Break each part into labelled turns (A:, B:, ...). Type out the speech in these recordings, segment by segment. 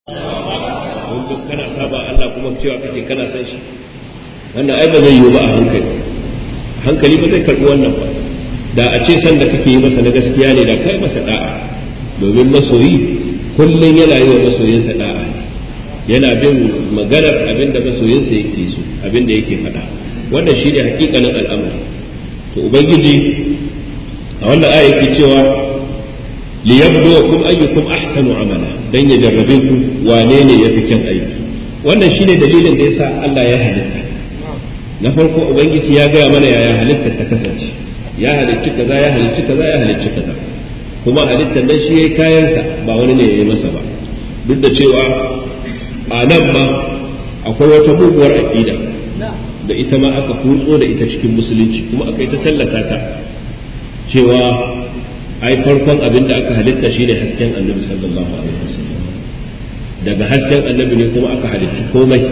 A: kana saba Allah kuma cewa kake kana san shi wannan ai ba zai yiwu ba a hankali hankali ba zai karbi wannan ba da a ce san da kake yi masa na gaskiya ne da kai masa da'a domin masoyi kullum yana yi wa masoyinsa da'a yana bin maganar abin da masoyinsa yake so abin da yake faɗa wannan shi ne hakikanin al'amari to ubangiji a wannan aya yake cewa liyabluwakum ayyukum ahsanu amala dan ya jarrabe ku wane ne yafi kyan aiki wannan shine dalilin da yasa Allah ya halitta na farko ubangiji ya gaya mana yaya halittar ta kasance ya halicci kaza ya halicci kaza ya halicci kaza kuma halittar nan shi yayi kayansa ba wani ne yayi masa ba duk da cewa a nan ma akwai wata muguwar aqida da ita ma aka kutso da ita cikin musulunci kuma aka yi ta tallata ta cewa ai farkon abin da aka halitta shine hasken annabi sallallahu alaihi wasallam daga hasken annabi ne kuma aka halitta komai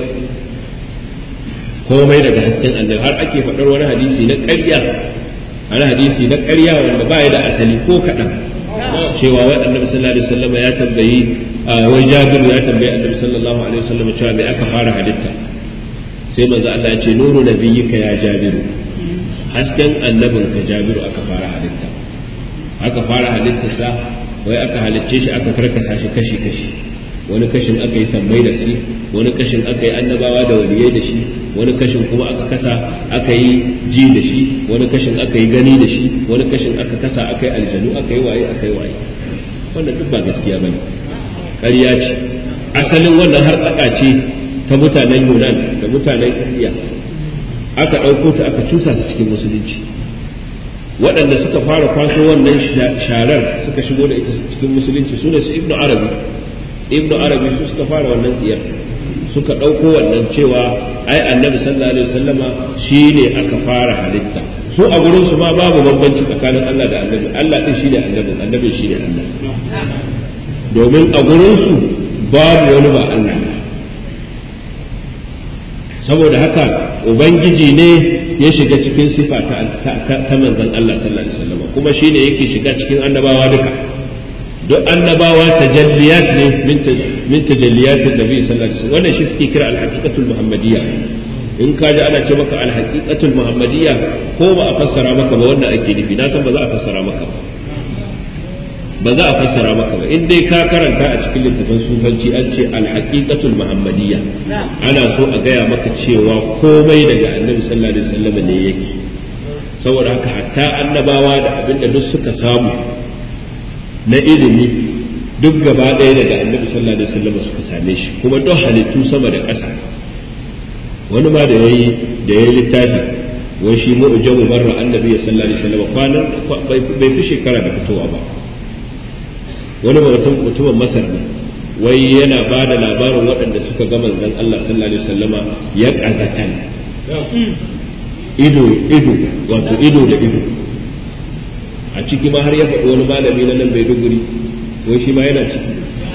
A: komai daga hasken annabi har ake faɗar wani hadisi na ƙarya wani hadisi na ƙarya wanda ba ya da asali ko kaɗan cewa wai annabi sallallahu alaihi wasallam ya tambayi wai jabiru ya tambayi annabi sallallahu alaihi wasallam cewa me aka fara halitta sai manzo Allah ya ce nuru nabiyyika ya jabiru hasken annabinka jabiru aka fara halitta aka fara halittarsa wai aka halicce shi aka karkasa shi kashi kashi wani kashin aka yi sammai da shi wani kashin aka yi annabawa da waliyai da shi wani kashin kuma aka kasa aka yi ji da shi wani kashin aka yi gani da shi wani kashin aka kasa aka yi aljanu aka yi waye aka yi waye wannan duk ba gaskiya bane ƙarya ce asalin wannan har tsaka ce ta mutanen Yunan da mutanen Indiya aka ɗauko ta aka cusa su cikin musulunci waɗanda suka fara kwaso wannan sharar suka shigo da ita cikin musulunci su ne su ibnu arabi ibnu arabi su suka fara wannan tsiyar suka ɗauko wannan cewa ai annabi sallallahu alaihi wasallama shine aka fara halitta su a gurin su ma babu bambanci tsakanin Allah da annabi Allah din shine annabi annabi shine Allah domin a gurin su babu wani ba Allah saboda haka ubangiji ne ya shiga cikin sifa ta manzon Allah sallallahu alaihi wasallam kuma shine yake shiga cikin annabawa duka duk annabawa tajalliyat ne min tajalliyat nabi sallallahu alaihi wasallam wannan shi suke kira al-haqiqatul muhammadiyya in ka ji ana ce maka al-haqiqatul muhammadiyya ko ba a fassara maka ba wannan ake nufi na san ba za a fassara maka ba ba za a fassara maka ba in dai ka karanta a cikin littafin sufanci an ce al-haqiqatul muhammadiyya ana so a gaya maka cewa komai daga annabi sallallahu alaihi wasallam ne yake saboda haka hatta annabawa da abinda duk suka samu na ilimi duk gaba ɗaya daga annabi sallallahu alaihi wasallam suka same shi kuma duk halittu sama da ƙasa wani ma da yayi da yayi littafi wai shi mu'jamu barra annabi sallallahu alaihi wasallam kwanan bai fi shekara da fitowa ba wani mutum mutumin masar ne wai yana ba da labarin waɗanda suka ga manzon Allah sallallahu alaihi wasallama ya kazatan ido ido wato ido da ido a ciki ma har ya faɗi wani malami na nan Maiduguri wai shi ma yana ciki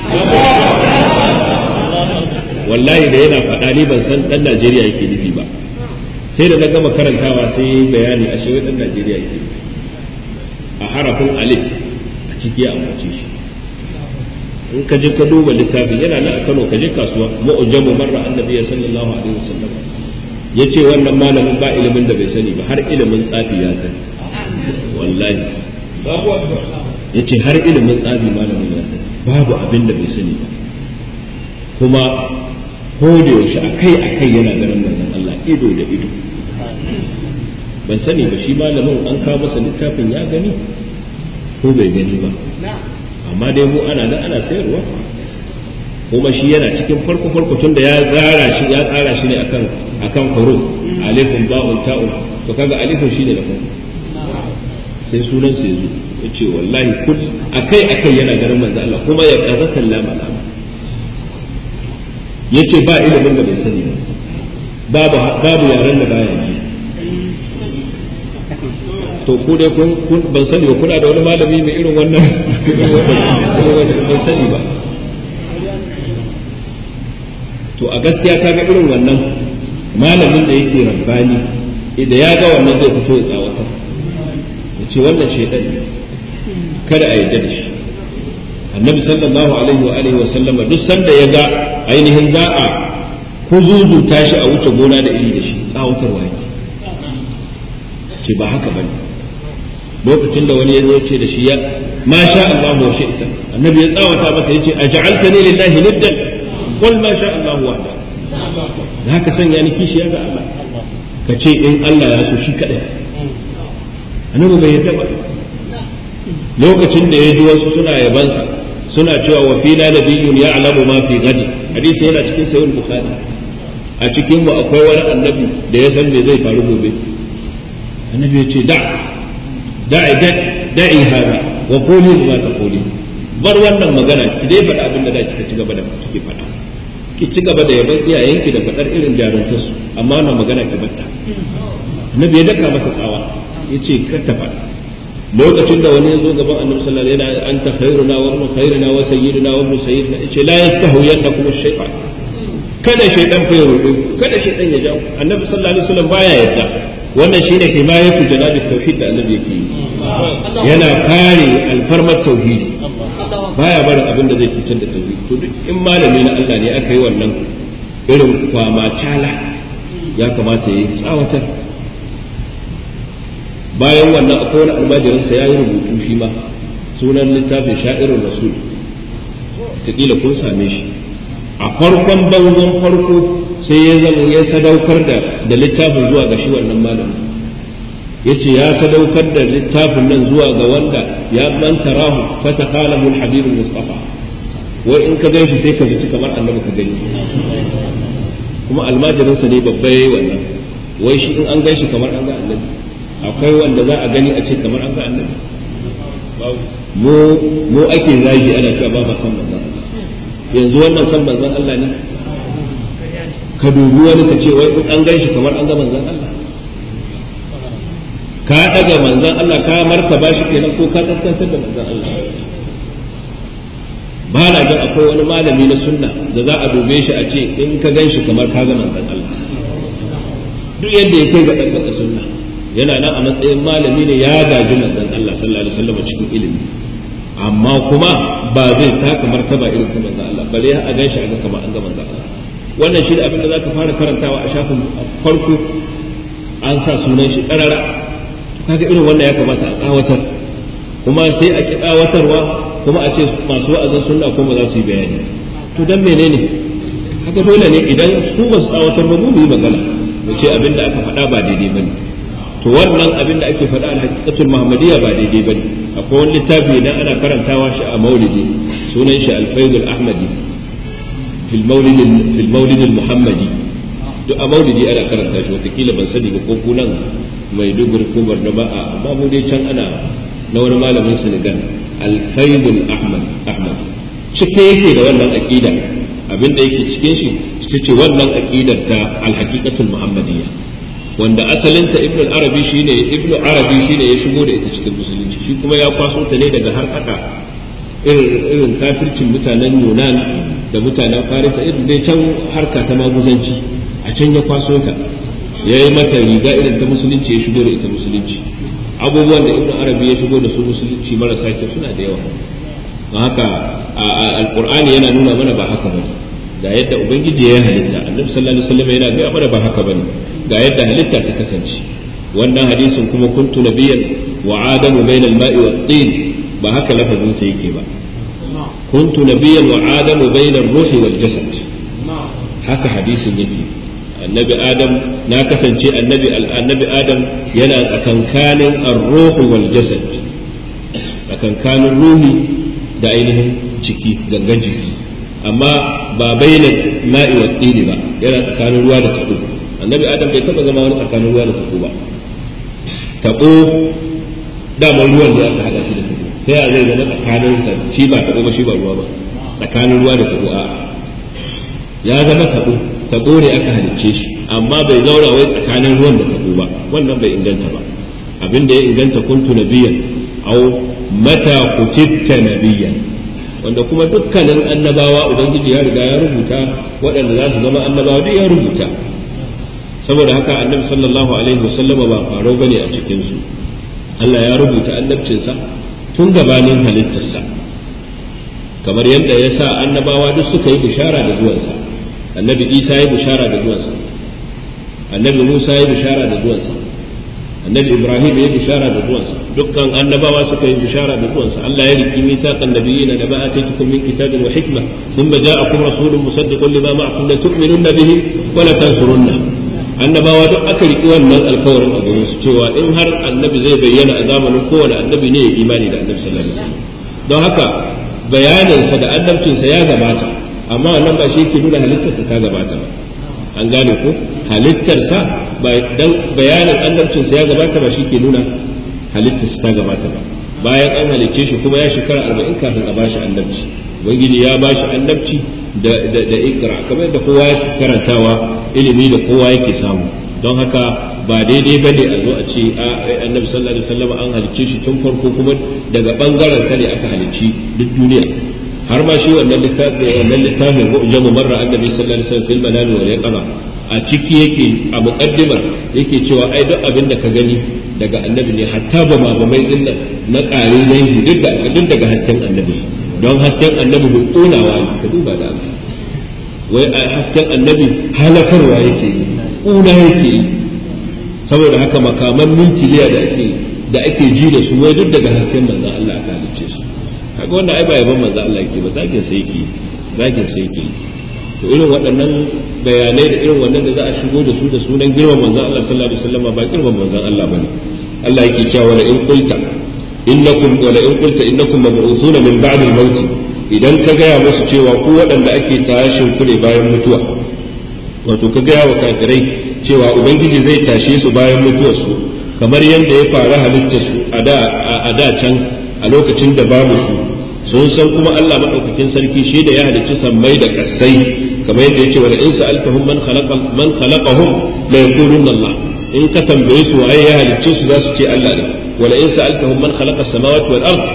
A: wallahi da yana faɗa ni ban san ɗan Najeriya yake nufi ba sai da na gama karantawa sai yi bayani a shewai ɗan Najeriya yake a harafin alif a ciki ya ambace shi in ka je ka duba littafin yana nan a Kano ka je kasuwa mu'jamu marra annabi sallallahu alaihi wasallam yace wannan malamin ba ilimin da bai sani ba har ilimin tsafi ya sani wallahi yace har ilimin tsafi malamin ya sani babu abin da bai sani ba kuma ko da yaushe akai akai yana ganin manzon Allah ido da ido ban sani ba shi malamin an kawo masa littafin ya gani ko bai gani ba amma dai mu ana da ana sayarwa kuma shi yana cikin farko farko tunda ya zara shi ya tsara shi ne akan akan huruf alifun ba'un ta'un to kaga alifun shine da farko sai sunan sa yazo yace wallahi kul akai akai yana garin manzo Allah kuma ya kazata lama lama yace ba ilimin da bai sani ba babu babu yaran da baya ji to ku dai kun ban sani ba kuna da wani malami mai irin wannan ban sani ba to a gaskiya kaga irin wannan malamin da yake rabbani idan ya ga wannan zai fito ya tsawatar ya ce wannan shaidan kada a yarda da shi annabi sallallahu alaihi wa alihi wa sallama duk sanda ya ga ainihin za a kuzuzu tashi a wuce gona da iri da shi tsawatarwa yake ce ba haka bane lokacin da wani ya zo ce da shi ya ma sha Allah wa shi'ta annabi ya tsawata masa yace aj'altani lillahi niddan qul ma sha Allah wahda za ka sanya ni kishiya ga Allah ka ce in Allah ya so shi kadai annabi bai yarda ba lokacin da ya ji wasu suna yabansa suna cewa wa fina nabiyyun ya'lamu ma fi gadi hadisi yana cikin sahih bukhari a cikin mu akwai wani annabi da ya san me zai faru gobe annabi ya ce da da'i da'i hada wa quli ma taquli bar wannan magana ki dai faɗa abin da da kika ci gaba da kike faɗa ki ci gaba da yaban iyayenki da faɗar irin jaruntarsu amma wannan magana ki batta annabi ya daka mata tsawa yace kar ta faɗa lokacin da wani ya zo gaban annabi sallallahu alaihi wasallam yana anta khairuna wa ibnu khairina wa sayyiduna wa ibnu sayyidina yace la yastahu yannakum ash-shaytan kada shaytan fa ya rubu kada shaytan ya jawo annabi sallallahu alaihi wasallam baya yadda wannan shine himayatu janabi tauhid da annabi yake yi yana kare alfarmar tauhidi baya barin abin da zai fitar da tauhid to duk in malami na Allah ne aka yi wannan irin kwama tala ya kamata ya yi tsawatar bayan wannan akwai wani almajirinsa ya yi rubutu shi ma sunan littafin sha'irin rasul taƙila kun same shi a farkon bangon farko sai ya zama ya sadaukar da da littafin zuwa ga shi wannan malamin yace ya sadaukar da littafin nan zuwa ga wanda ya manta rahu fata qalahu al-habib mustafa wai in ka ganshi sai ka ji kamar annabi ka gani kuma almajirinsa ne babba yayi wannan wai shi in an ganshi kamar an ga annabi akwai wanda za a gani a ce kamar an ga annabi mu mu ake zagi ana cewa ba ma san manzon yanzu wannan san manzon Allah ne ka dubi wani ka ce wai in an ganshi kamar an ga manzon Allah ka daga manzon Allah ka martaba shi kenan ko ka kaskantar da manzon Allah ba na jin akwai wani malami na sunna da za a dube shi a ce in ka gan shi kamar ka ga manzon Allah duk yadda ya kai ga ɗaukaka sunna yana nan a matsayin malami ne ya gaji manzon Allah sallallahu alaihi wasallam cikin ilimi amma kuma ba zai taka martaba irin ta manzon Allah bare a gan shi a ga kamar an ga manzon Allah wannan shi da abin da zaka fara karantawa a shafin farko an sa sunan shi ƙarara kaga irin wannan ya kamata a tsawatar kuma sai a ki tsawatarwa kuma a ce masu wa'azin sunna kuma za su yi bayani to dan menene haka dole ne idan su ba su tsawatar ba mu yi magana mu ce abin da aka faɗa ba daidai bane to wannan abin da ake faɗa al-haqiqatul muhammadiyya ba daidai bane akwai wani littafi idan ana karantawa shi a maulidi sunan shi al-faidul ahmadi fil maulid fil maulid al-muhammadi duk a maulidi ana karanta shi watakila ban sani ba ko kunan mai duguri ko barnaba a amma mu dai can ana na wani malamin Senegal alfaidul ahmad ahmad cike yake da wannan aqida abinda yake cikin shi ita ce wannan aqidar ta alhaqiqatul muhammadiyya wanda asalinta ibn arabi shine ibn arabi shine ya shigo da ita cikin musulunci shi kuma ya kwaso ta ne daga har haka irin irin kafircin mutanen yunan da mutanen farisa irin dai can harka ta maguzanci a can ya kwaso ta ya yi mata riga irin ta musulunci ya shigo da ita musulunci abubuwan da ibn arabi ya shigo da su musulunci marasa kyau suna da yawa don haka alqur'ani yana nuna mana ba haka bane ga yadda ubangiji ya halitta annabi sallallahu alaihi wasallam yana gaya mana ba haka bane ga yadda halitta ta kasance wannan hadisin kuma kuntu nabiyyan wa adamu bainal ma'i wat tin ba haka lafazin sa yake ba kuntu nabiyyan wa adamu bainar ruhi wal jasad haka hadisin yake annabi adam na kasance annabi annabi adam yana tsakankanin ar-ruhu wal jasad tsakankanin ruhi da ainihin ciki gangan jiki amma ba baina ma'i wa tsini ba yana tsakanin ruwa da tabo annabi adam bai taba zama wani tsakanin ruwa da tabo ba tabo daman ruwan da aka hada shi da tabo sai a zai zama tsakanin sa shi ba tabo ba shi ba ruwa ba tsakanin ruwa da tabo a ya zama tabo tabo ne aka halicce shi amma bai zauna wai tsakanin ruwan da tabo ba wannan bai inganta ba abin da ya inganta kuntu nabiyan au mata kutitta nabiyan wanda kuma dukkanin annabawa ubangiji ya riga ya rubuta waɗanda za su zama annabawa duk ya rubuta saboda haka annabi sallallahu alaihi wasallam ba faro bane a cikin su Allah ya rubuta annabcinsa tun gabanin halittarsa kamar yadda ya sa annabawa duk suka yi bishara da zuwansa annabi isa ya bishara da zuwansa annabi musa ya bishara da zuwansa annabi ibrahim ya bishara da zuwansa dukkan annabawa suka yi bishara da zuwansa Allah ya riki mithaqan nabiyyin da ba ataytukum min kitabin wa hikma thumma ja'akum rasulun musaddiqun lima ma'akum la tu'minunna bihi wa la tansurunna annabawa duk aka riki wannan alkawarin a gurin su cewa in har annabi zai bayyana a zamanin kowane annabi ne ya imani da annabi sallallahu alaihi wasallam don haka bayaninsa da annabcinsa ya gabata amma wannan ba shi yake nuna halittarsa ta gabata ba an gane ko halittarsa ba dan bayanin annabcinsa ya gabata ba shi ke nuna halittarsa ta gabata ba bayan an halicce shi kuma ya shekara arba'in kafin a bashi annabci ubangiji ya bashi annabci da da da ikra kamar da kowa yake karantawa ilimi da kowa yake samu don haka ba daidai ba ne a zo a ce annabi sallallahu alaihi wasallam an halicce shi tun farko kuma daga bangaren sa ne aka halicci duk duniya har ma shi wannan littafin wannan littafin mu'jamu marra annabi sallallahu alaihi wasallam fil manami wal yaqama a ciki yake a muqaddimar yake cewa ai duk abin da ka gani daga annabi ne hatta ba ma ba mai dinna na kare dangi duk da duk daga hasken annabi don hasken annabi bai konawa ne ka duba da wai hasken annabi halakarwa yake yi kuna yake yi saboda haka makaman nukiliya da ake da ake ji da su wai duk daga hasken manzon Allah aka halicce su kaga wannan ai ba yaban manzon Allah yake ba zagin sai yake zagin sai yake to irin waɗannan bayanai da irin wannan da za a shigo da su da sunan girman manzon Allah sallallahu alaihi wasallam ba girman manzon Allah bane Allah yake cewa wala in qulta innakum wala in qulta innakum mab'uthuna min ba'd al-maut idan ka gaya musu cewa ku waɗanda ake tashin ku ne bayan mutuwa wato ka gaya wa kafirai cewa ubangiji zai tashe su bayan mutuwarsu kamar yadda ya faru halitta su a da can a lokacin da babu su sun san kuma Allah madaukakin sarki shi da ya halicci sammai da kasai kamar yadda yake wala in sa'altahum man khalaqa man khalaqahum la yaqulunna Allah in ka tambaye su waye ya halicce su za su ce Allah ne wala in sa'altahum man khalaqa as-samawati wal ard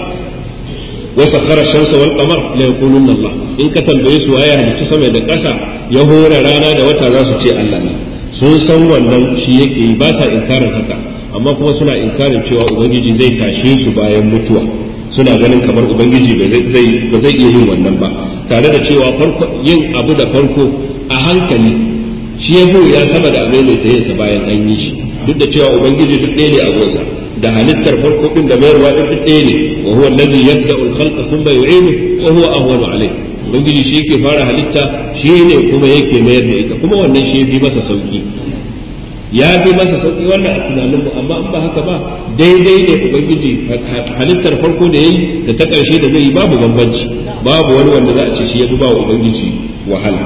A: wa sakhara ash-shamsa wal qamar la yaqulunna Allah in ka tambaye su waye ya halicci sama da ƙasa ya hore rana da wata za su ce Allah ne sun san wannan shi yake yi ba sa inkarin haka amma kuma suna inkarin cewa ubangiji zai tashe su bayan mutuwa suna ganin kamar ubangiji ba zai iya yin wannan ba tare da cewa farko yin abu da farko a hankali shi ya ya sama da abin da ta sa bayan an yi shi duk da cewa ubangiji duk ɗaya ne a gonsa da halittar farko din da mayarwa din duk ɗaya ne wa huwa allazi yabda'u al-khalqa thumma yu'idu wa huwa ahwanu alayh ubangiji shi yake fara halitta shi ne kuma yake mayar da ita kuma wannan shi fi masa sauki ya fi masa sauki wannan a tunanin mu amma in ba haka ba daidai ne ubangiji halittar farko da yayi da ta karshe da zai yi babu bambanci babu wani wanda za a ce shi ya fi ba wa ubangiji wahala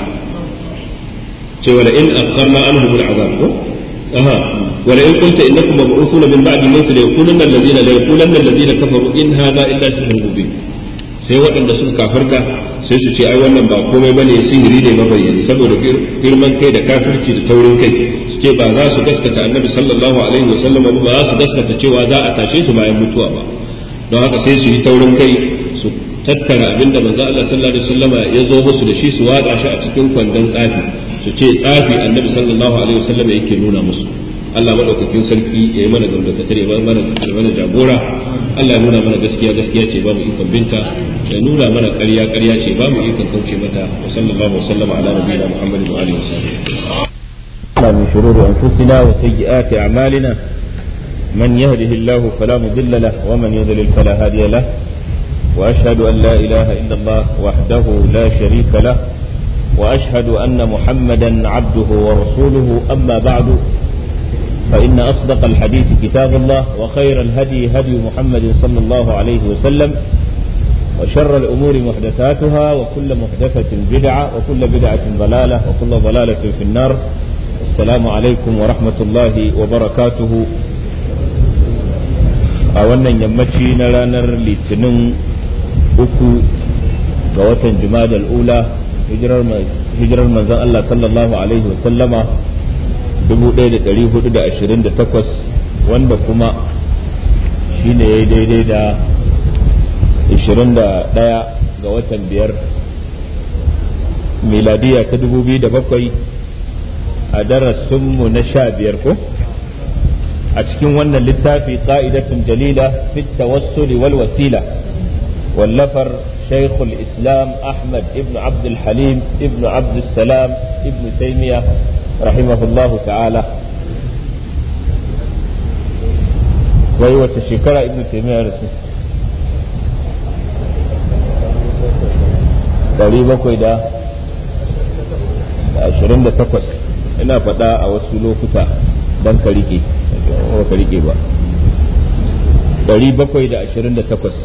A: ce wala in akharna anhum al'azab ko aha wala in qulta innakum mab'uthuna min ba'di mawt la yaqulanna alladhina la yaqulanna alladhina kafaru in hadha illa sihrun mubin sai waɗanda suka kafarta sai su ce ai wannan ba komai bane sihiri ne mabayyani saboda girman kai da kafirci da taurin kai su ce ba za su gaskata annabi sallallahu alaihi wa sallam ba za su gaskata cewa za a tashe su bayan mutuwa ba don haka sai su yi taurin kai su tattara abinda manzo Allah sallallahu alaihi wasallam ya zo musu da shi su watsa shi a cikin kwandon tsafi su ce tsafi annabi sallallahu alaihi wasallam yake nuna musu Allah madaukakin sarki ya yi mana gamdakatar ya mana mana jagora Allah ya nuna mana gaskiya gaskiya ce ba mu ikon binta ya nuna mana ƙarya ƙarya ce ba mu ikon kauce mata wa sallallahu wasallam ala nabiyina Muhammadin wa alihi wasallam
B: من شرور أنفسنا وسيئات أعمالنا من يهده الله فلا مضل له ومن يضلل فلا هادي له وأشهد أن لا إله إلا الله وحده لا شريك له وأشهد أن محمدا عبده ورسوله أما بعد فإن أصدق الحديث كتاب الله وخير الهدي هدي محمد صلى الله عليه وسلم وشر الأمور محدثاتها وكل محدثة بدعة وكل بدعة ضلالة وكل ضلالة في النار السلام عليكم ورحمة الله وبركاته a wannan yammaci na ranar litinin uku ga watan juma'a ula hijirar manzon Allah sallallahu alaihi wasallama 1428 wanda kuma shi ne ya yi daidai da 21 ga watan biyar miladiya ta 2007 a darasinmu na sha biyar ko a cikin wannan littafi ƙa'idatun jalila fit tawassuli wal wasila wallafar شيخ الإسلام أحمد ابن عبد الحليم ابن عبد السلام ابن تيمية رحمه الله تعالى وهو تشكر ابن تيمية رسول ɗari bakwai da ashirin da takwas ina faɗa a wasu lokuta don ka rike ba ka rike ba ɗari bakwai da ashirin da takwas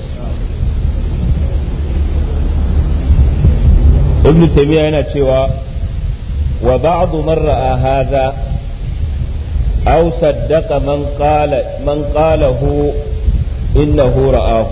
B: ibn taymiya yana cewa wa ba'du man ra'a hadha aw saddaqa man qala man qalahu innahu ra'ahu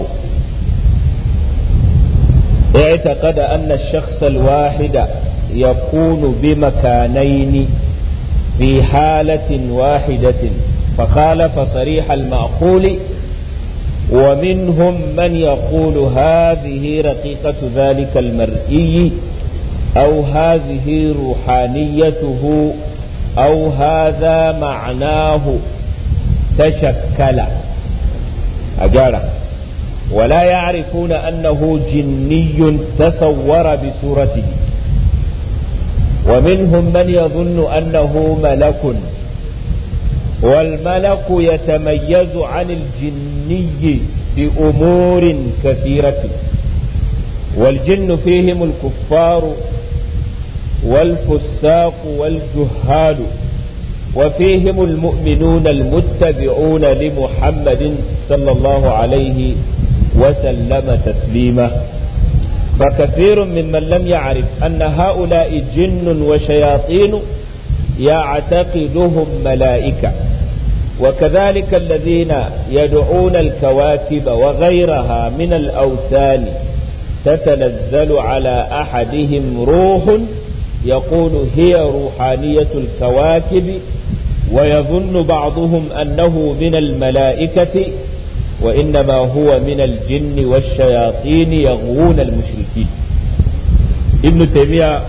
B: اعتقد أن الشخص الواحد يكون بمكانين في حالة واحدة فخالف صريح المعقول ومنهم من يقول هذه رقيقة ذلك المرئي أو هذه روحانيته أو هذا معناه تشكل أجاره ولا يعرفون أنه جني تصور بصورته ومنهم من يظن أنه ملك والملك يتميز عن الجني بأمور كثيرة والجن فيهم الكفار والفساق والجهال وفيهم المؤمنون المتبعون لمحمد صلى الله عليه وسلم تسليما فكثير ممن لم يعرف أن هؤلاء جن وشياطين يعتقدهم ملائكة وكذلك الذين يدعون الكواكب وغيرها من الأوثان تتنزل على أحدهم روح يقول هي روحانية الكواكب ويظن بعضهم أنه من الملائكة وإنما هو من الجن والشياطين يغوون المشركين ابن تيمية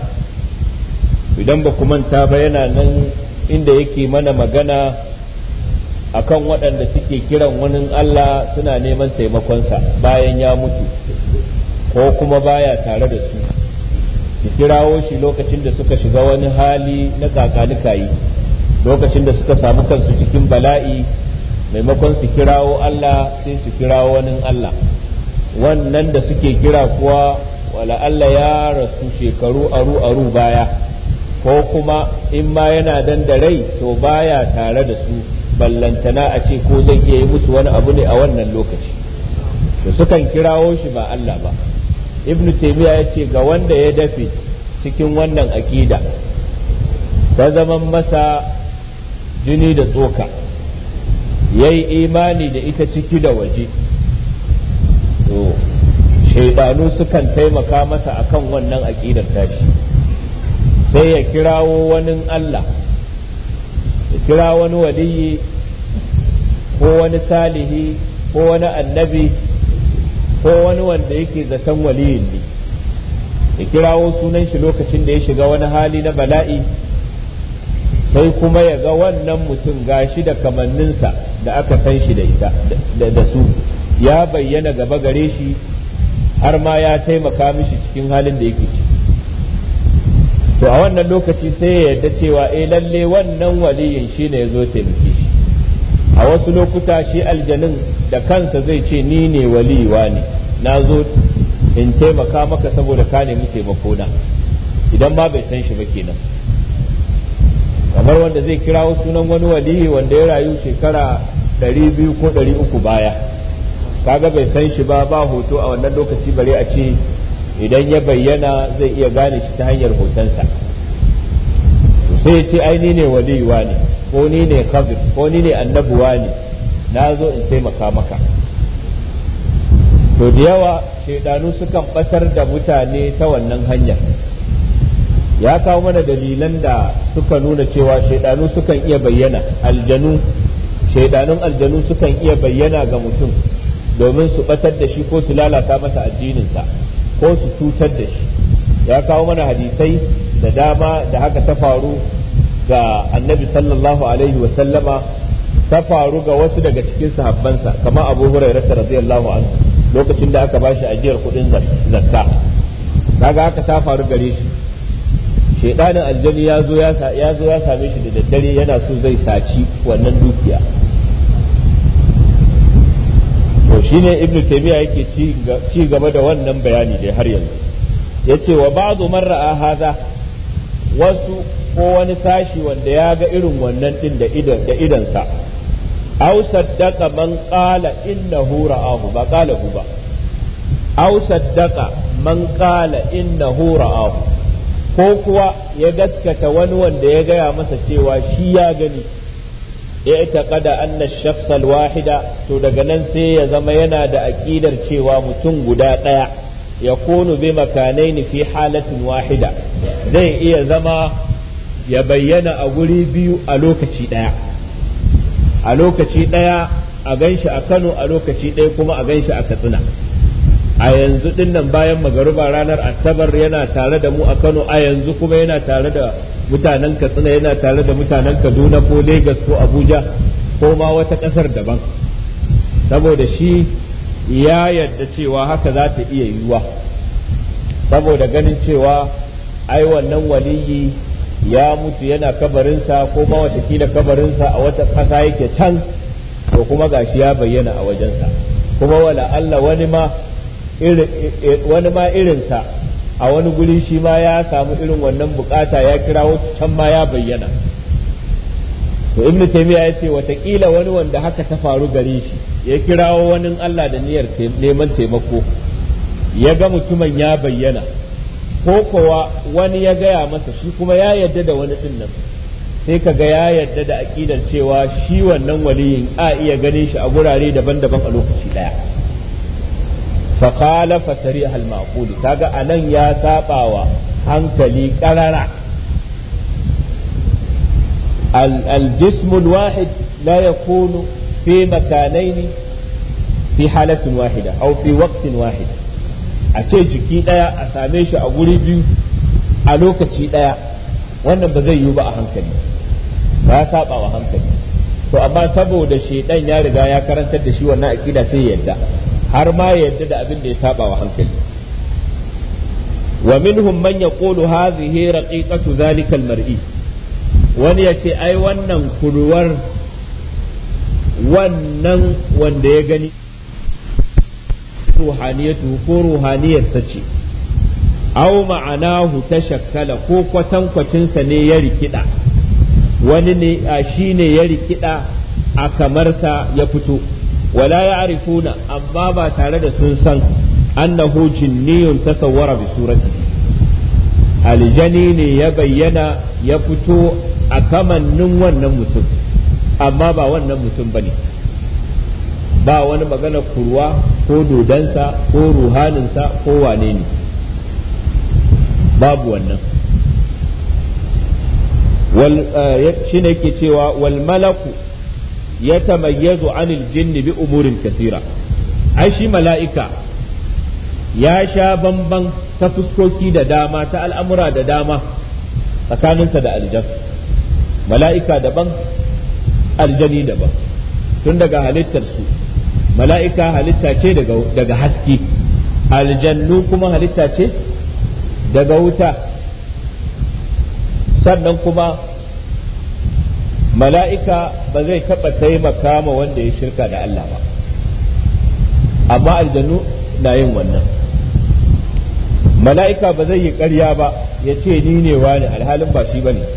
B: idan ba manta ba yana nan inda yake mana magana akan waɗanda suke kiran wani Allah suna neman taimakonsa bayan ya mutu ko kuma baya tare da su su kirawo shi lokacin da suka shiga wani hali na kakanikayi lokacin da suka samu kansu cikin bala'i maimakon su kirawo Allah sai su kirawo wani Allah wannan da suke kira kuwa wala Allah ya rasu shekaru aru aru baya ko kuma in ma yana dan da rai to baya tare da su ballantana a ce ko zai iya yi musu wani abu ne a wannan lokaci to sukan kirawo shi ba Allah ba ibn taymiya ya ce ga wanda ya dafe cikin wannan aƙida ta zaman masa jini da tsoka ya yi imani da ita ciki da waje to shaidanu sukan taimaka masa akan wannan aƙidar tashi sai ya kirawo wani Allah ya kira wani waliyi ko wani salihi ko wani annabi ko wani wanda yake zaton waliyin ne ya kirawo sunan shi lokacin da ya shiga wani hali na bala'i sai kuma ya ga wannan mutum gashi da kamanninsa da aka san shi da ita da su ya bayyana gaba gare shi har ma ya taimaka mishi cikin halin da yake ciki to a wannan lokaci sai ya yarda cewa eh lalle wannan waliyin shi ne ya zo taimake shi a wasu lokuta shi aljanin da kansa zai ce ni ne waliwa ne na zo in taimaka maka saboda ka nemi taimakona idan ma bai san shi ba kenan kamar wanda zai kirawo sunan wani waliyi wanda ya rayu shekara ɗari biyu ko ɗari uku baya kaga bai san shi ba ba hoto a wannan lokaci bare a ce idan ya bayyana zai iya gane shi ta hanyar hotonsa sai ya ce ai ni ne waliyuwa ne ko ni ne kabir ko ni ne annabuwa ne na zo in taimaka maka to da yawa shaidanu sukan batar da mutane ta wannan hanyar ya kawo mana dalilan da suka nuna cewa shaidanu sukan iya bayyana aljanu shaidanun aljanu sukan iya bayyana ga mutum domin su batar da shi ko su lalata masa addininsa ko su cutar da shi ya kawo mana hadisai da dama da haka ta faru ga annabi sallallahu alaihi wasallama ta faru ga wasu daga cikin sahabbansa kamar abu hurairah radiyallahu anhu lokacin da aka bashi ajiyar kuɗin zakka kaga haka ta faru gare shi shaidanin aljani ya zo ya zo ya same shi da daddare yana so zai saci wannan dukiya to shine ibnu taymiya yake ci gaba da wannan bayani dai har yanzu yace wa ba'du man ra'a hadha wasu ko wani sashi wanda ya ga irin wannan din da idan da idansa aw saddaqa man qala innahu ra'ahu ba qala hu ba aw saddaqa man qala innahu ra'ahu ko kuwa ya gaskata wani wanda ya gaya masa cewa shi ya gani ya taƙada anna shakhsal wahida to daga nan sai ya zama yana da aƙidar cewa mutum guda ɗaya ya kunu bi makanaini fi halatin wahida zai iya zama ya bayyana a guri biyu a lokaci ɗaya a lokaci ɗaya a ganshi a kano a lokaci ɗaya kuma a ganshi a katsina a yanzu din nan bayan magaruba ranar asabar yana tare da mu a kano a yanzu kuma yana tare da mutanen katsina yana tare da mutanen kaduna ko lagos ko abuja ko ma wata ƙasar daban saboda shi ya yadda cewa haka za ta iya yiwuwa saboda ganin cewa ai wannan waliyi ya mutu yana kabarinsa ko ma watakila kabarinsa a wata ƙasa yake can to kuma gashi ya bayyana a wajensa kuma wala Allah wani ma wani ma irinsa a wani guri shi ma ya samu irin wannan bukata ya kira can ma ya bayyana to ibnu taymiya ya ce watakila wani wanda haka ta faru gare shi ya kirawo wani Allah da niyyar neman taimako ya ga mutumin ya bayyana ko kowa wani ya gaya masa shi kuma ya yarda da wani din nan sai ka ga ya yarda da aƙidar cewa shi wannan waliyin a iya ganin shi a gurare daban-daban a lokaci ɗaya فخالف سريع المعقول kaga anan ya sabawa hankali qarara الجسم الواحد لا يكون في مكانين في حالة واحدة أو في وقت واحد أتي jiki ɗaya a same shi a guri biyu a lokaci ɗaya wannan ba zai yiwu ba a hankali ba ya saba wa hankali to amma saboda shaidan ya riga ya karantar da shi wannan aƙida sai yadda har ma yadda da abin da ya saba wa hankali wa minhum man yaqulu hadhihi raqiqatu zalika almar'i wani yace ai wannan kurwar wannan wanda ya gani ruhaniyatu ko ruhaniyar ta ce aw ma'anahu tashakkala ko kwatankwacinsa ne ya rikida wani ne shi ne ya rikida a kamarsa ya fito ولا يعرفون أما با تارد سنسن أنه جني تصور بصورته الجنين يبين يفتو أكمن نموان نمتم أما با ون نمتم بني ba wani magana kurwa ko dodansa ko ruhaninsa ko wane ne babu wannan shi ne ke cewa wal malaku يتميز عن الجن بأمور كثيرة ai shi mala'ika ya sha bamban ta fuskoki da dama ta al'amura da dama tsakaninsa da aljan mala'ika daban aljani daban tun daga halittarsu mala'ika halitta ce daga haske aljannu kuma halitta ce daga wuta sannan kuma mala'ika ba zai taɓa taimaka ma wanda ya shirka da Allah ba amma aljanu na yin wannan mala'ika ba zai yi ƙarya ba ya ce ni ne wani alhalin ba shi ba ne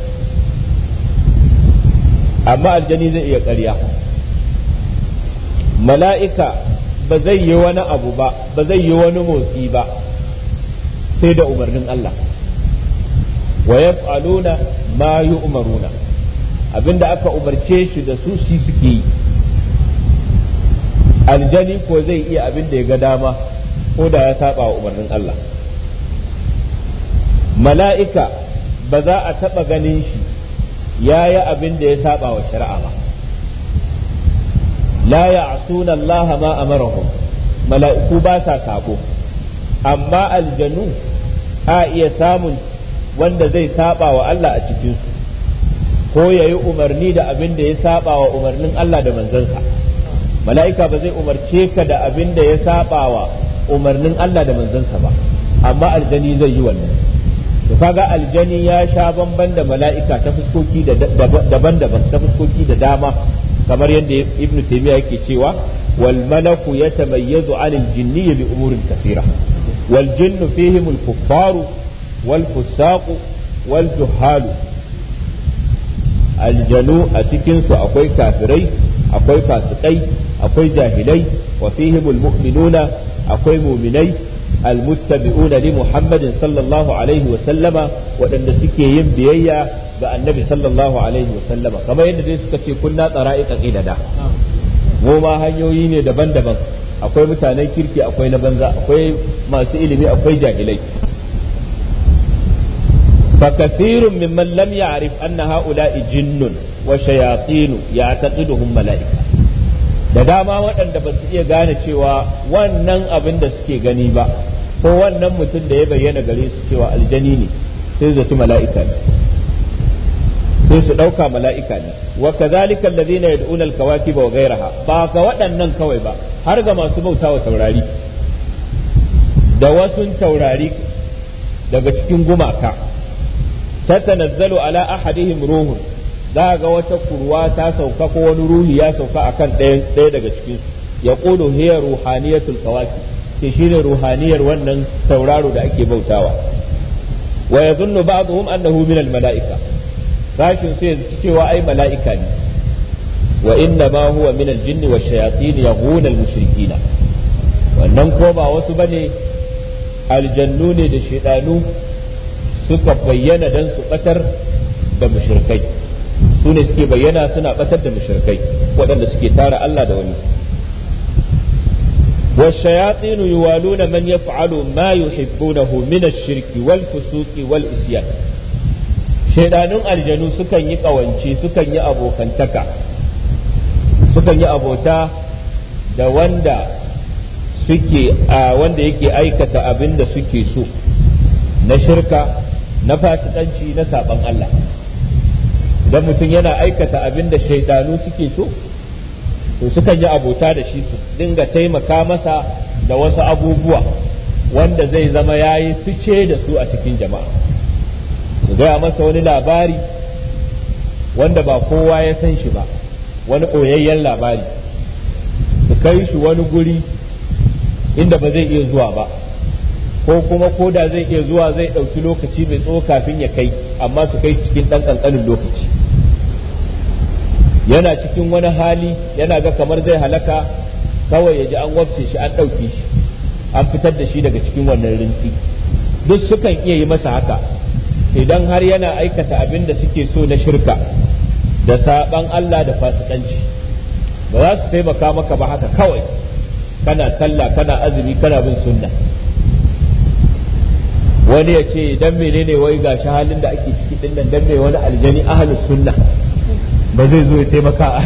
B: amma aljani zai iya ƙarya mala'ika ba zai yi wani abu ba ba zai yi wani motsi ba sai da umarnin Allah wa yaf'aluna ma yu'maruna abinda aka umarce shi da su shi suke yi aljani ko zai iya abin da ya ga dama ko da ya saba wa umarnin Allah mala'ika ba za a taɓa ganin shi ya yi abin da ya saba wa shari'a ba la ya'suna Allah ma amarahum mala'iku ba sa sabo amma aljanu a iya samun wanda zai saba wa Allah a cikinsu ko ya yi umarni da abin da ya saba wa umarnin Allah da manzansa mala'ika ba zai umarce ka da abin da ya saba wa umarnin Allah da manzansa ba amma aljani zai yi wannan to kaga aljani ya sha bamban da mala'ika ta fuskoki daban-daban ta fuskoki da dama kamar yadda ibn taymiya yake cewa wal malaku yatamayyazu 'anil jinni bi umurin kathira wal jinnu fihim al kuffaru wal fusaqu wal juhalu aljanu a cikin su akwai kafirai akwai fasikai akwai jahilai wa fihim al mu'minuna akwai mu'minai المتبعون لمحمد صلى الله عليه وسلم وأن سكي yin biyayya ga annabi sallallahu alaihi wasallama kamar yadda dai suka ce kunna tsara'iqa qidada mu ma hanyoyi ne daban-daban akwai mutanen kirki akwai na banza akwai masu ilimi akwai jahilai فكثير ممن لم يعرف أن هؤلاء جن وشياطين يعتقدهم ملائكة da dama waɗanda ba su iya gane cewa wannan abin da suke gani ba ko wannan mutum da ya bayyana gare su cewa aljani ne sai zaci mala'ika ne sai su ɗauka mala'ika ne wa kazalika alladhina yad'una al-kawakib wa ghayraha ba ga waɗannan kawai ba har ga masu bautawa taurari da wasu taurari daga cikin gumaka tatanazzalu ala ahadihim ruhun za ga wata kurwa ta sauka ko wani ruhi ya sauka akan ɗaya ɗaya daga cikin ya ƙudu hiya ruhaniyatul kawaki ke shine ruhaniyar wannan tauraro da ake bautawa wa yazunnu ba'dhum annahu min al mala'ika sashin sai yanzu cewa ai mala'ika ne wa inna ma huwa min al jinni wash shayatin yaghuna al mushrikina wannan ko ba wasu bane aljannu ne da shaidanu suka bayyana dan su batar da mushrikai su ne suke bayyana suna batar da mushrikai waɗanda suke tara Allah da wani والشياطين يوالون من يفعل ما يحبونه من الشرك والفسوق والإسيان shaidanun aljanu sukan yi ƙawance sukan yi abokantaka sukan yi abota da wanda suke a wanda yake aikata abin da suke so na shirka na fasikanci na saban Allah idan mutum yana aikata abin da shaidanu suke so to sukan yi abota da shi su dinga taimaka masa da wasu abubuwa wanda zai zama ya yi fice da su a cikin jama'a su gaya masa wani labari wanda ba kowa ya san shi ba wani ɓoyayyen labari su kai shi wani guri inda ba zai iya zuwa ba ko kuma ko da zai iya zuwa zai ɗauki lokaci mai tsawo kafin ya kai amma su kai cikin ɗan ƙanƙanin lokaci yana cikin wani hali yana ga kamar zai halaka kawai ya ji an wabce shi an ɗauke shi an fitar da shi daga cikin wannan rinsi duk sukan iya yi masa haka idan har yana aikata abin da suke so na shirka da saɓan Allah da fasikanci ba za su taimaka maka ba haka kawai kana sallah kana azumi kana bin sunna wani ya ce dan menene wai gashi halin da ake ciki din nan dan me wani aljani ahlus sunna ba zai zo ya taimaka a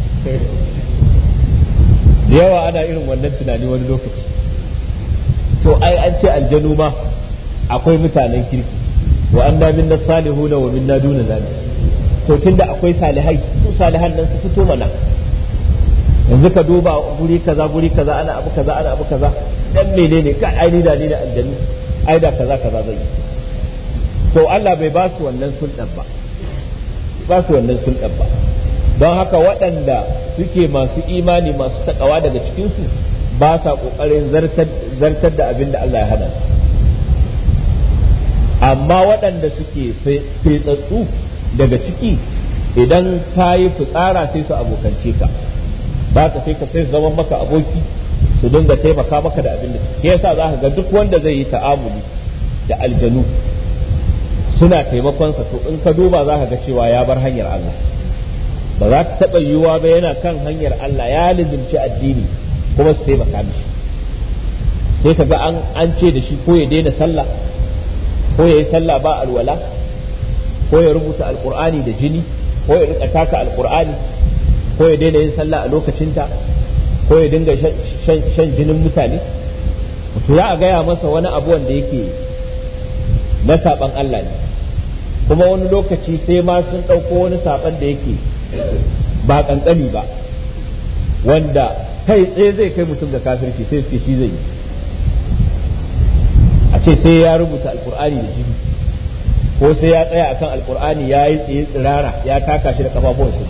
B: da yawa ana irin wannan tunani wani lokaci to ai an ce aljanu ma akwai mutanen kirki wa anna minna salihuna wa minna duna zalik to tunda akwai salihai su salihan nan su fito mana yanzu ka duba guri kaza guri kaza ana abu kaza ana abu kaza dan menene ka ai ni da ni da aljanu ai da kaza kaza zai to Allah bai ba su wannan sulɗan ba ba su wannan sulɗan ba don haka waɗanda suke masu imani masu takawa daga cikinsu ba sa ƙoƙarin zartar da abin da Allah ya hana amma waɗanda suke fetsatsu daga ciki idan ka yi fitsara sai su abokance ka ba ka sai ka sai su zama maka aboki su dinga taimaka maka da abin da ke yasa za ka ga duk wanda zai yi ta'amuli da aljanu suna taimakonsa to in ka duba za ka ga cewa ya bar hanyar Allah ba za ta taɓa yiwuwa ba yana kan hanyar Allah ya lizimci addini kuma su taimaka mishi sai ka ga an ce da shi ko ya daina sallah ko ya yi sallah ba alwala ko ya rubuta alkur'ani da jini ko ya rika taka alkur'ani ko ya daina yin sallah a lokacinta ko ya dinga shan jinin mutane to za a gaya masa wani abu wanda yake na saban Allah ne kuma wani lokaci sai ma sun ɗauko wani saban da yake ba kankani ba wanda kai tsaye zai kai mutum da kafirci sai suke shi zai yi a ce sai ya rubuta alkur'ani da jini ko sai ya tsaya akan alkur'ani ya yi tsaye tsirara ya taka shi da kafafuwansa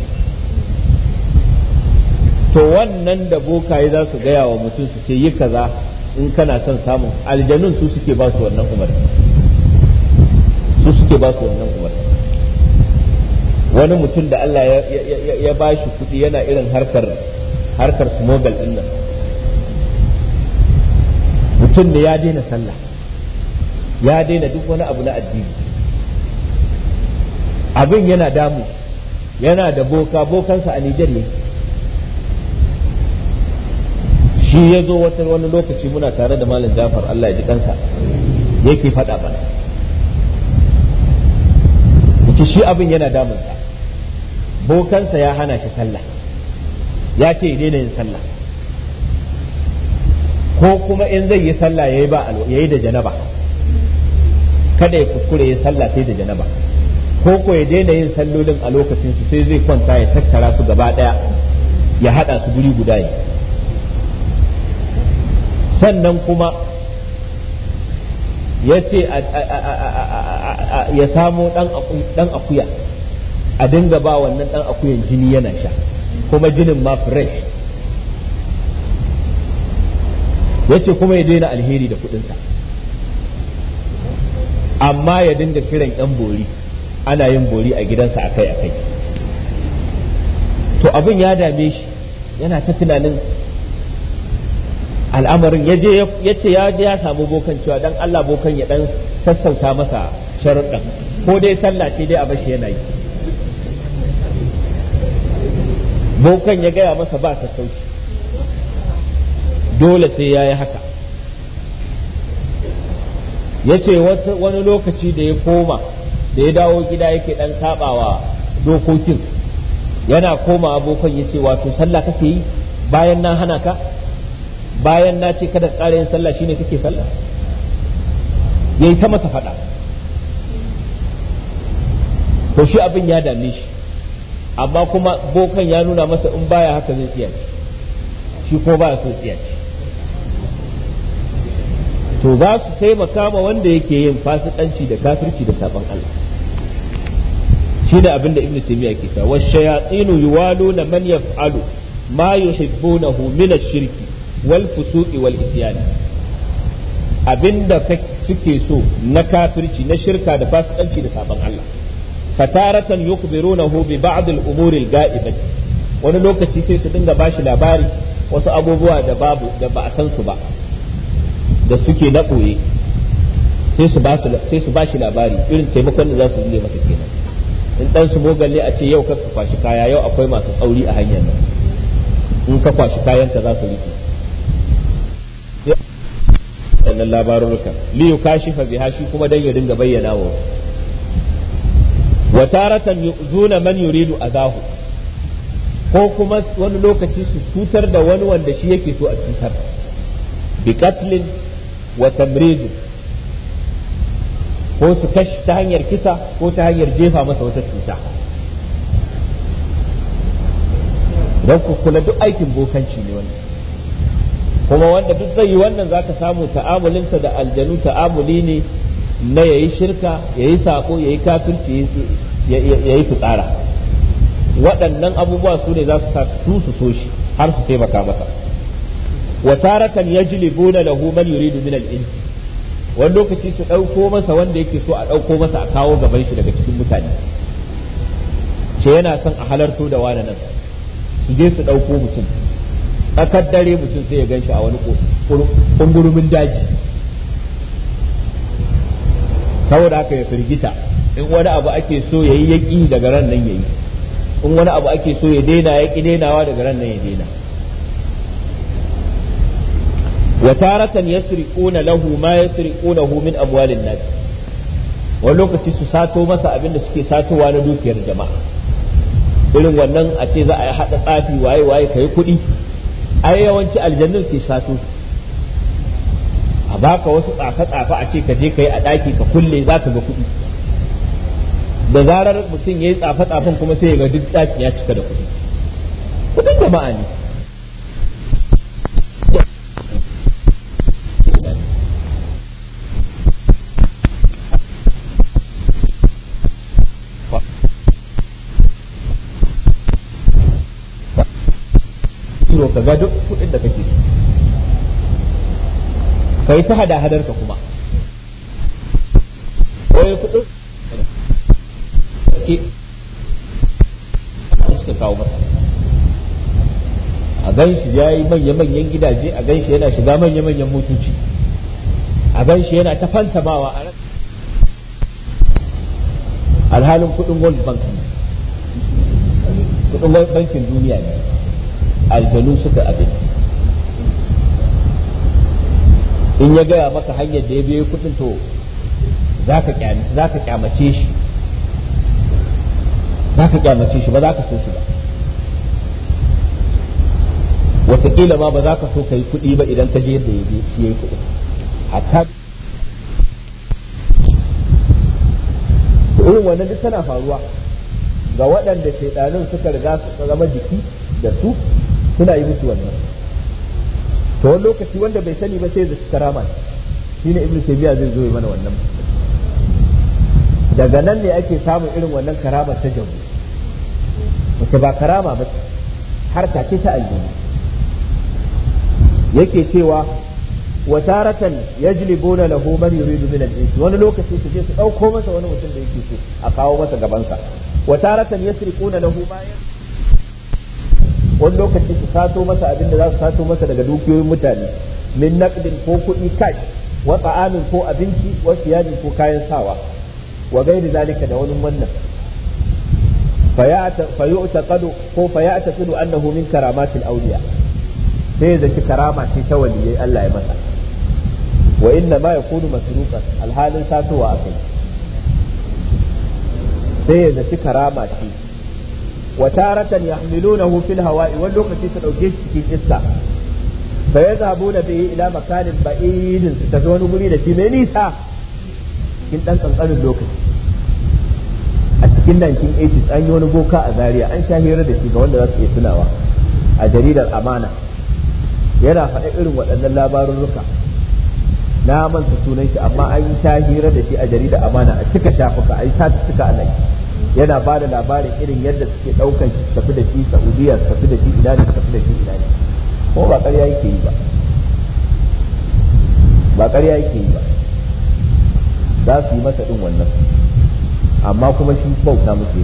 B: to wannan da bokaye za su gaya wa mutum su ce yi kaza in kana son samun aljanun su suke ba su wannan umar su suke ba su wannan umar wani mutum da Allah ya ba shi kuɗi yana irin harkar harkar smogel din nan mutum ne ya daina sallah ya daina duk wani abu na addini abin yana damu yana da boka bokansa a Nijar ne shi ya zo wata wani lokaci muna tare da malam Jafar Allah ya ji kansa yake faɗa mana yace shi abin yana damunsa bokansa ya hana shi sallah ya ce daina yin sallah ko kuma in zai yi sallah yayi ba yayi da janaba kada ya kuskure ya sallah sai da janaba ko ko ya daina yin sallolin a lokacin su sai zai kwanta ya tattara su gaba daya ya hada su guri guda ne sannan kuma ya ce ya samo dan akuya a dinga ba wannan dan akuyan jini yana sha kuma jinin ma fresh ya ce kuma ya daina alheri da kudinsa amma ya dinga kiran yan bori ana yin bori a gidansa akai-akai to abin ya dame shi yana ta tunanin al'amarin ya je ya ce ya je ya samu bokan cewa dan Allah bokan ya dan sassauta masa sharuɗan ko dai sallah ce dai a bashi yana yi bokan ya gaya masa ba sassauci dole sai ya yi haka ya ce wani lokaci da ya koma da ya dawo gida yake dan sabawa dokokin yana koma abokan ya ce wato sallah kake yi bayan na hana ka bayan na ce kada ƙara yin sallah shine kake sallah yayi ta masa faɗa to shi abin ya dame shi amma kuma bokan ya nuna masa in baya haka zai tsiya shi ko baya so tsiya to za su taimaka ma wanda yake yin fasikanci da kafirci da sabon Allah shi da abin da ibnu taymiya ke ta wa shayatinu yuwaluna man yaf'alu ma yuhibbunahu min ash-shirki wal fusuqi wal isyan abinda suke so na kafirci na shirka da fasikanci da sabon Allah fataratan yukhbirunahu bi ba'd al-umuri al-ga'ibah wani lokaci sai su dinga bashi labari wasu abubuwa da babu da ba a san su ba da suke na ɓoye sai su ba sai su bashi labari irin taimakon da za su yi masa kenan in dan su mogalle a ce yau ka kwashi kaya yau akwai masu tsauri a hanyar nan in ka kwashi kayan ka za su rike wannan labarurukan liyu kashifa biha shi kuma dan ya dinga bayyana wa wa taratan yu'zuna man yuridu adahu ko kuma wani lokaci su cutar da wani wanda shi yake so a cutar bi qatlin wa tamrid ko su kashi ta hanyar kisa ko ta hanyar jefa masa wata cuta don ku kula duk aikin bokanci ne wannan kuma wanda duk zai yi wannan zaka samu ta'amulinsa da aljanu ta'amuli ne na yayi shirka yayi sako yayi kafirci yayi fitsara waɗannan abubuwa su ne za su sa su su so shi har su taimaka masa wa taratan yajlibuna lahu man yuridu min al-ins wani lokaci su ɗauko masa wanda yake so a ɗauko masa a kawo gaban shi daga cikin mutane ce yana son a halarto da wani nan su je su ɗauko mutum tsakar dare mutum sai ya gan shi a wani ƙungurumin daji saboda haka ya firgita in wani abu ake so ya yi yaƙi daga ran nan ya yi in wani abu ake so ya daina ya ƙi dainawa daga ran nan ya daina wa taratan yasriquna lahu ma yasriqunahu min amwalin nas wani lokaci su sato masa abin da suke satowa na dukiyar jama'a irin wannan a ce za a yi haɗa tsafi waye waye kai kuɗi ai yawanci aljannun ke sato a baka wasu tsafe-tsafe a ce ka je ka yi a ɗaki ka kulle za ka ga kuɗi da zarar mutum ya yi tsafe-tsafen kuma sai ya ga duk ɗakin ya cika da kuɗi kuɗin jama'a ne ka ga duk kuɗin da kake ka yi ta hada hadar ka kuma wai kuɗin ke suka kawo masa a gan shi ya yi manya-manyan gidaje a gan shi yana shiga manya-manyan motoci a gan shi yana ta fantamawa a ran alhalin kudin world bank ne kudin bankin duniya ne aljanu suka abin in ya gaya maka hanyar da ya biyo kudin to za ka kyamace shi za ka kyamace shi ba za ka so shi ba wataƙila ma ba za ka so ka yi kuɗi ba idan ka je yadda ya shi ya yi kuɗi hatta irin wannan duk tana faruwa ga waɗanda shaidanun suka riga su zama jiki da su suna yi musu wannan to wani lokaci wanda bai sani ba sai da karama shine ibnu taymiya zai zo mana wannan daga nan ne ake samun irin wannan karama ta jabu wace ba karama ba har ta ce ta aljihu yake cewa wa taratan yajlibuna lahu man yuridu min al-ins wani lokaci su je su dauko masa wani mutum da yake so a kawo masa gaban sa wa taratan yasriquna lahu ma wani lokaci su sato masa abin da za su sato masa daga dukiyoyin mutane min naqdin ko kuɗi cash wa ta'amin ko abinci wa siyadin ko kayan sawa wa gairi zalika da wani wannan fayu'taqadu ko fayataqadu annahu min karamatil awliya sai da ki karama ce ta waliyai Allah ya masa wa inna ma yakunu masruqan alhalin satowa akai sai da ki karama ce wa taratan yahmilunahu fil hawa'i wani lokaci su dauke shi cikin iska fa yazhabuna bihi ila makanin ba'idin su tafi wani guri da shi mai nisa cikin dan kankanin lokaci a cikin 1980s an yi wani boka a Zaria an sha hira da shi ga wanda za su iya tunawa a jaridar amana yana faɗa irin waɗannan labarurruka na manta sunan shi amma an yi ta hira da shi a jaridar amana a cika shafuka a yi ta cika a nan yana ba da labarin irin yadda suke ɗaukan shi tafi da shi saudiya su tafi da shi ina ne su tafi da shi ina ne ko ba ƙarya yake yi ba ba ƙarya yake yi ba za su yi masa ɗin wannan amma kuma shi bauta muke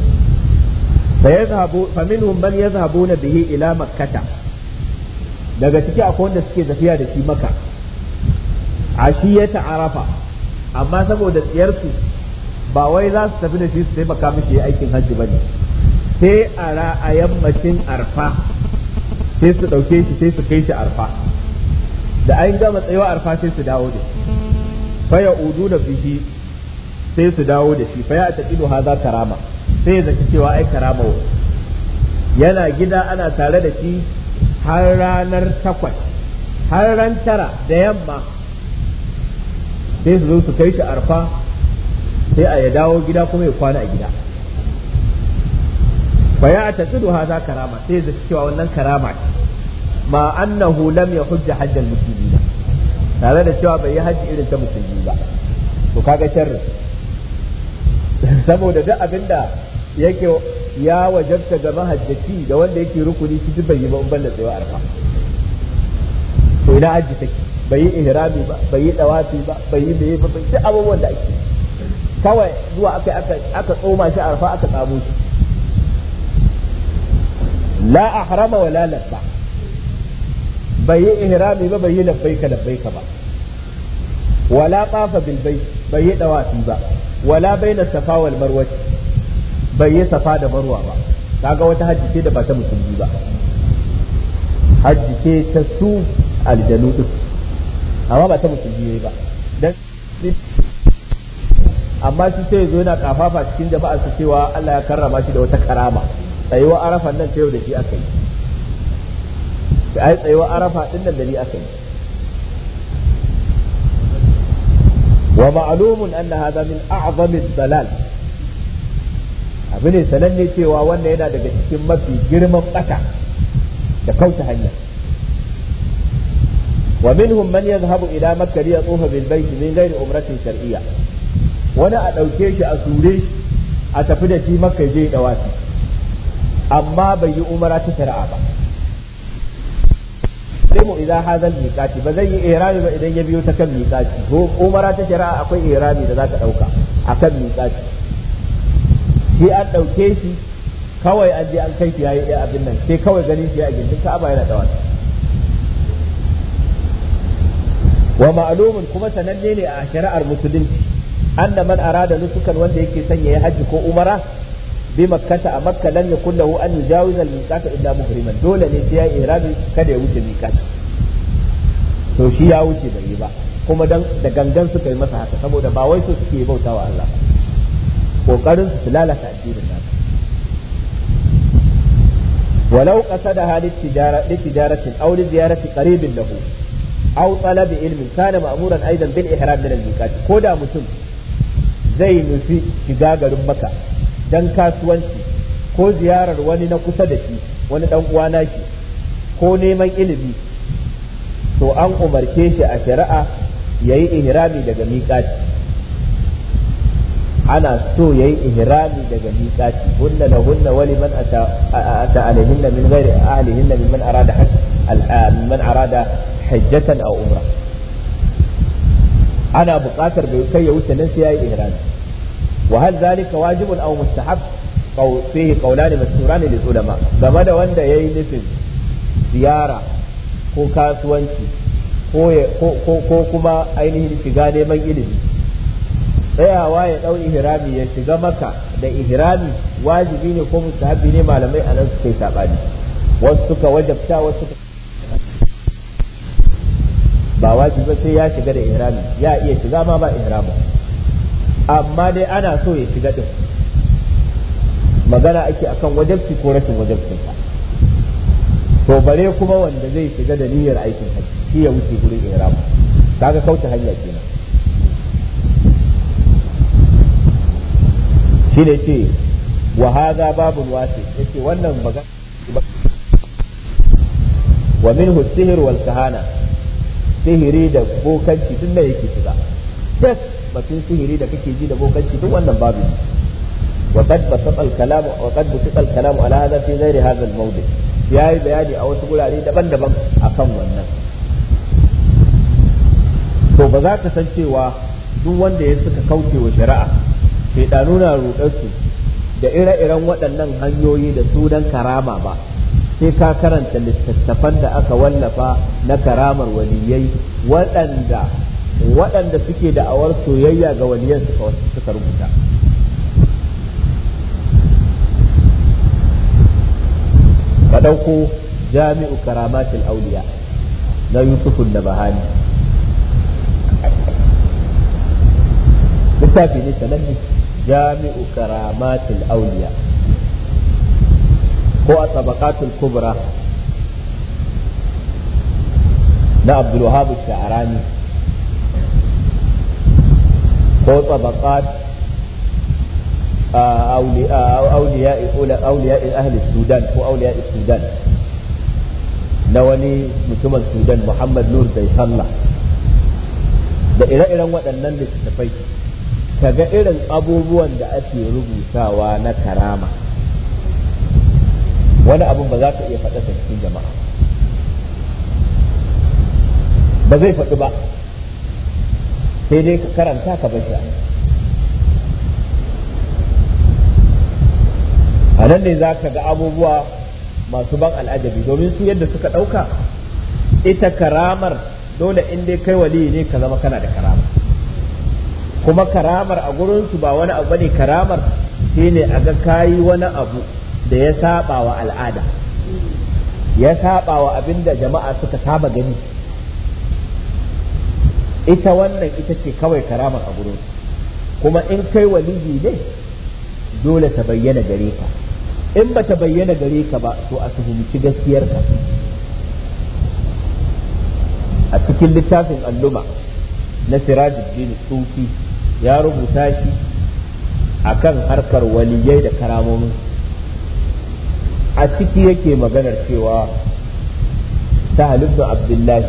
B: fa minhum man yazhabuna bihi ila makkata daga ciki akwai wanda suke tafiya da shi maka ashiyata arafa amma saboda tsiyarsu ba wai za su tafi da shi su taimaka mishi aikin hajji ba ne sai a yammacin arfa sai su ɗauke shi sai su kai shi arfa da an gama tsayawa arfa sai su dawo da shi fa ya udu da fihi sai su dawo da shi fa ya taqidu haza karama sai ya zaki cewa ai karama yana gida ana tare da shi har ranar takwas har ran tara da yamma sai su zo su kai shi arfa sai a ya dawo gida kuma ya kwana a gida fa ya taqidu haza karama sai ya cewa wannan karama ce ma annahu lam yahujja hajjal muslimin tare da cewa bai yi hajji irin ta musulmi ba to kaga sharri saboda duk abinda yake ya wajabta ga mahajjaci da wanda yake rukuni shi bai yi ba in banda tsayo arfa to ina hajji take bai yi ihrami ba bai yi dawafi ba bai yi bai ba duk abubuwan da ake kawai zuwa aka aka aka tsoma shi arfa aka tsamo shi la ahrama wala labba bai yi ihrami ba bai yi labbaika labbaika ba wala qafa bil bayt bai yi dawafi ba wala baina safa wal marwa bai yi safa da marwa ba kaga wata hajji ce da ba ta musulmi ba hajji ce ta su aljanu din amma ba ta musulmi ba dan amma shi sai zo yana kafafa cikin jama'a su cewa Allah ya karrama shi da wata karama tsayuwa arafan nan ta yau da shi aka yi da ai tsayuwa arafa din nan da ni aka yi wa ma'lumun anna hadha min a'zami dalal abu ne sananne cewa wannan yana daga cikin mafi girman bata da kauce hanya wa minhum man yadhhabu ila makkah li yatufa bil bayt min ghairi umratin shar'iyya wani a dauke shi a sure shi a tafi da shi makka je dawafi amma bai yi umara ta shari'a ba yahrimu idza hadha al-miqati ba zai yi ihrami ba idan ya biyo ta kan miqati ko umara ta shari'a akwai ihrami da zaka dauka akan miqati shi an dauke shi kawai an je an kai shi yayi abin nan sai kawai ganin shi a gindin Ka'aba yana dawa wa ma'lumun kuma sananne ne a shari'ar musulunci anna man arada nusukan wanda yake sanya ya haji ko umara bi makkata a makka lam yakul lahu an yujawiza al-miqata illa muhriman dole ne sai ya ihrami kada ya wuce miqati to shi ya wuce bai yi ba kuma dan da gangan suka yi masa haka saboda ba wai su suke bautawa Allah kokarin su lalata addinin nasu ولو قصدها للتجارة لتجارة أو لزيارة قريب له أو طلب علم كان مأمورا أيضا بالإحرام من الميقات كودا متم زي نفي شجاجة مكة dan kasuwanci ko ziyarar wani na kusa da shi wani dan uwana shi ko neman ilimi to an umarce shi a shari'a yayi ihrami daga miƙati ana so yayi ihrami daga miƙati hunna la hunna wali man ata ata alaihinna min ghairi ahlihinna mimman arada hajj man arada hajjatan aw umra ana buƙatar bai kai ya wuce nan sai yayi ihrami wa hal zalika wajibun aw mustahab qaw fihi qawlan mashhuran lil ulama game da wanda yayi nufin ziyara ko kasuwanci ko kuma ainihin shiga neman ilimi tsayawa ya ɗau ihrami ya shiga maka da ihrami wajibi ne ko mustahabi ne malamai a nan suka yi saɓani wasu suka wajabta wasu suka ba wajibi sai ya shiga da ihrami ya iya shiga ma ba ihrami amma dai ana so ya shiga din magana ake akan wajabci ko rashin wajabcin sa to bare kuma wanda zai shiga da niyyar aikin hajji shi ya wuce gurin ihrami kaga kauce hanya kenan shi ne ce wa haza babun wasi yace wannan magana wa minhu sihir wal kahana sihiri da bokanci duk da yake shiga duk batun sihiri da kake ji da bokanci duk wannan babu ne wa qad basata al kalam wa qad basata al kalam ala hadha fi ghairi hadha al mawdi yayi bayani a wasu gurare daban-daban akan wannan to ba za ka san cewa duk wanda ya suka kauce wa shari'a shaidanu na rudarsu da ire-iren waɗannan hanyoyi da sunan karama ba sai ka karanta littattafan da aka wallafa na karamar waliyai waɗanda waɗanda suke da'awar soyayya ga waliyan suka rubuta ka ɗauko jami'u karamatul auliya na yusufun da bahani littafi ne sananne jami'u karamatul auliya ko a tabaqatul kubra na abdul wahab sha'rani ko tabaqat auliya auliya ahli sudan ko auliya sudan na wani mutumin sudan muhammad nur bai sallah da ire-iren waɗannan littattafai kaga irin abubuwan da ake rubutawa na karama wani abun ba za ka iya faɗa cikin jama'a ba zai faɗi ba sai dai ka karanta ka bashi a nan ne za ka ga abubuwa masu ban al'ajabi domin su yadda suka ɗauka ita karamar dole in dai kai wali ne ka zama kana da karama kuma karamar a gurinsu ba wani abu bane karamar shine a ga kayi wani abu da ya saba wa al'ada ya saba wa abin da jama'a suka saba gani ita wannan ita ce kawai karamar a gurinsu kuma in kai waliyi ne dole ta bayyana gare ka in ba ta bayyana gare ka ba to a tuhumci gaskiyarka a cikin littafin alluma na sirajuddin sufi ya rubuta shi akan harkar waliyai da karamomin a ciki yake maganar cewa ta ibn abdullahi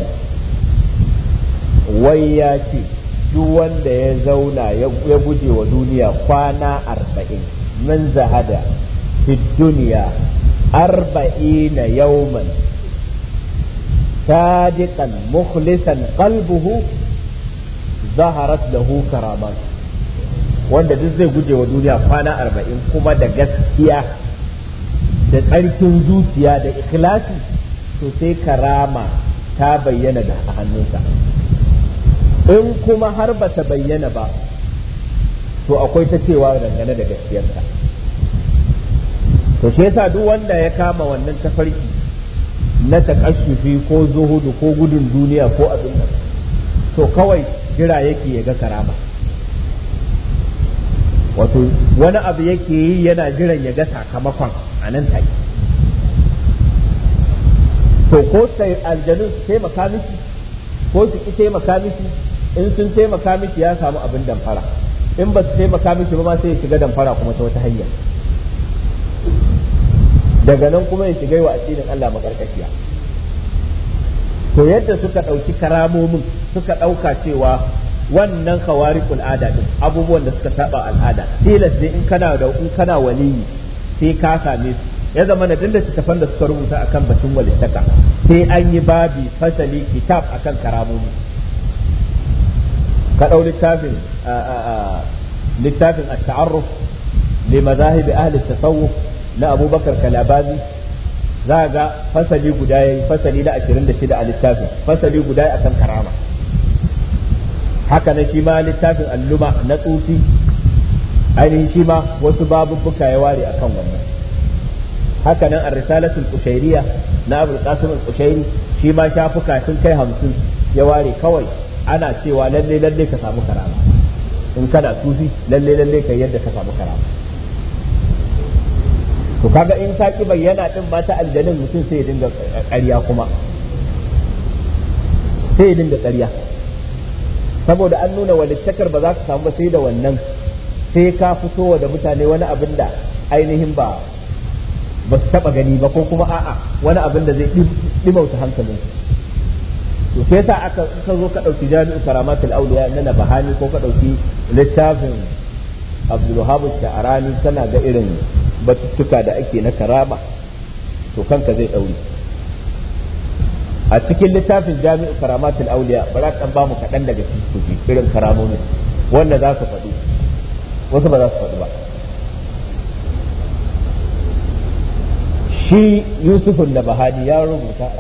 B: wai ya ce duk wanda ya zauna ya guje wa duniya kwana arba'in man zahada fi duniya arba'ina yauman sadiqan mukhlisan qalbuhu zaharat lahu karamat wanda duk zai guje wa duniya kwana arba'in kuma da gaskiya da tsarkin zuciya da ikhlasi to sai karama ta bayyana da hannunsa in kuma har ba ta bayyana ba to akwai ta cewa dangane da gaskiyarsa to shi yasa duk wanda ya kama wannan tafarki na takashufi ko zuhudu ko gudun duniya ko abin nan to kawai jira yake ya ga karama wato wani abu yake yi yana jiran ya ga sakamakon a nan take to ko sai aljanu su taimaka miki ko su ki taimaka miki in sun taimaka miki ya samu abin damfara in ba su taimaka miki ba ma sai ya shiga damfara kuma ta wata hanya daga nan kuma ya shiga wa addinin Allah makarkashiya to yadda suka ɗauki karamomin suka ɗauka cewa wannan khawariqul ada din abubuwan da suka saba al'ada tilas ne in kana da in kana waliyi sai ka same su ya zama na dinda littattafan da suka rubuta akan batun walittaka sai an yi babi fasali kitab akan karamomi ka ɗau littafin littafin at-ta'arruf li madahib ahli tasawuf na abubakar kalabazi za ga fasali guda yayi fasali na 26 a littafin fasali guda akan karama haka na shi ma littafin alluma na tsufi ainihin shi ma wasu babubbuka ya ware akan wannan haka nan ar-risalatul qushayriyya na abul qasim al-qushairi shi ma shafuka sun kai hamsin ya ware kawai ana cewa lalle lalle ka samu karama in kana sufi lalle lalle kai yadda ka samu karama to kaga in ta ki bayyana din ba ta aljanin mutum sai ya dinga ƙarya kuma sai ya dinga ƙarya saboda an nuna walittakar ba za ka samu ba sai da wannan sai ka fito da mutane wani abin da ainihin ba ba su taba gani ba ko kuma a'a wani abin da zai dimauta hankalin to sai sa aka ka zo ka dauki jami'u karamatul awliya na bahani ko ka dauki littafin Abdul Wahab Sha'rani kana ga irin batuttuka da ake na karama to kanka zai daure a cikin littafin jami'u karamatul awliya bara kan ba mu kaɗan daga cikin irin karamomin wanda za su faɗi wasu ba za su faɗi ba shi yusufun da bahani ya rubuta